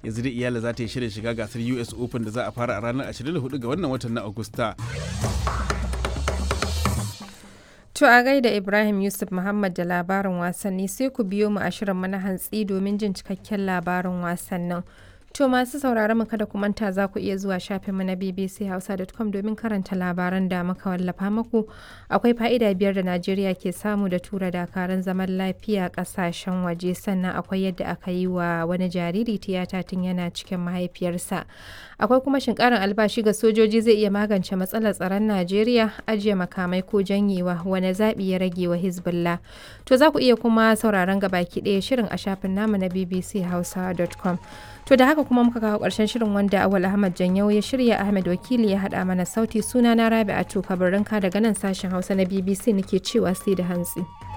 yanzu da iyala za ta yi shirin shiga gasar us open da za a fara a ranar 24 ga wannan watan na agusta To a gaida Ibrahim Yusuf Muhammad da labarin wasanni sai ku biyo mu a shirin mana hantsi domin jin cikakken labarin wasannin. To masu sauraron mu kada ku manta za ku iya zuwa shafin mu na bbchausa.com domin karanta labaran da muka wallafa muku. Akwai fa'ida biyar da Najeriya ke samu da tura dakaran zaman lafiya kasashen waje sannan akwai yadda aka yi wa wani jariri tiyata tun yana cikin mahaifiyarsa. Akwai kuma shin karin albashi ga sojoji zai iya magance matsalar tsaron Najeriya ajiye makamai ko janyewa wani zaɓi ya rage wa Hezbollah. To za ku iya kuma sauraron gabaki ɗaya shirin a shafin namu na bbchausa.com. To da haka kuma muka kawo ƙarshen shirin wanda Awal Ahmad Janyau ya shirya Ahmed Wakili ya haɗa mana sauti suna na Rabi'atu Kabarinka daga nan sashen Hausa na BBC nake cewa sai da hantsi.